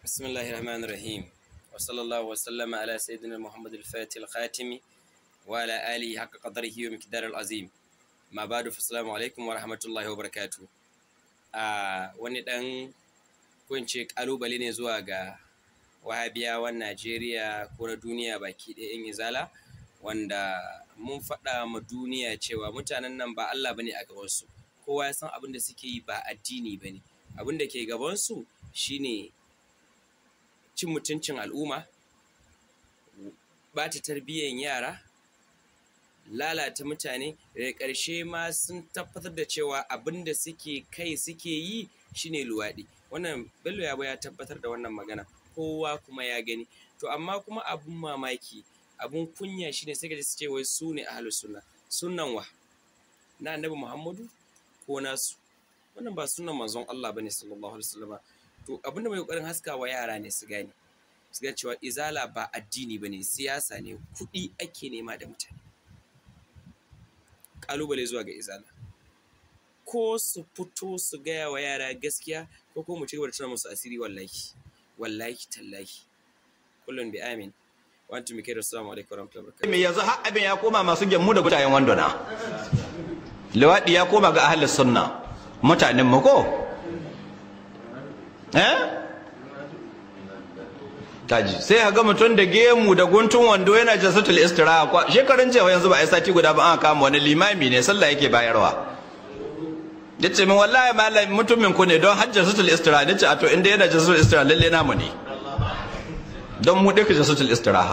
بسم الله الرحمن الرحيم وصلى الله وسلم على سيدنا محمد الفاتح الخاتم وعلى آله حق قدره ومقدار العظيم ما بعد فالسلام عليكم ورحمة الله وبركاته آه wani dan kunce kalubale ne zuwa ga wahabiyawan Najeriya ko na duniya baki ɗaya in izala wanda mun faɗa ma duniya cewa mutanen nan ba Allah bane a gabansu kowa ya san abin da suke yi ba addini bane abin da ke gabansu shine cin mutuncin al'umma ɓata tarbiyyar yara lalata mutane daga ƙarshe ma sun tabbatar da cewa abin da suke kai suke yi shine luwaɗi wannan bello ya ya tabbatar da wannan magana kowa kuma ya gani to amma kuma abun mamaki abun kunya shine sai ka ji su ce wai su ne ahlus sunna sunnan wa na annabi muhammadu ko nasu wannan ba sunan manzon Allah bane sallallahu alaihi wasallam to abinda mai kokarin haskawa yara ne su gane su ga cewa izala ba addini bane siyasa ne kuɗi ake nema da mutane kalubale zuwa ga izala ko su fito su gaya wa yara gaskiya ko ko mu ci gaba da tuna musu asiri wallahi wallahi tallahi kullum bi amin wa antum bi assalamu alaikum warahmatullahi wabarakatuh me yanzu har abin ya koma masu gemmu da gutayen wandona liwaɗi ya koma ga ahlus sunna mutanen mu ko eh kaji sai ga mutum da gemu da guntun wando yana jasatul istiraha shekarun cewa yanzu ba a sati guda ba an kama wani limami ne sallah yake bayarwa yace min wallahi malam mutumin ku ne don hajjar sutul istiraha nace a to inda yana jasatul istiraha lalle namu ne don mu duka jasatul istiraha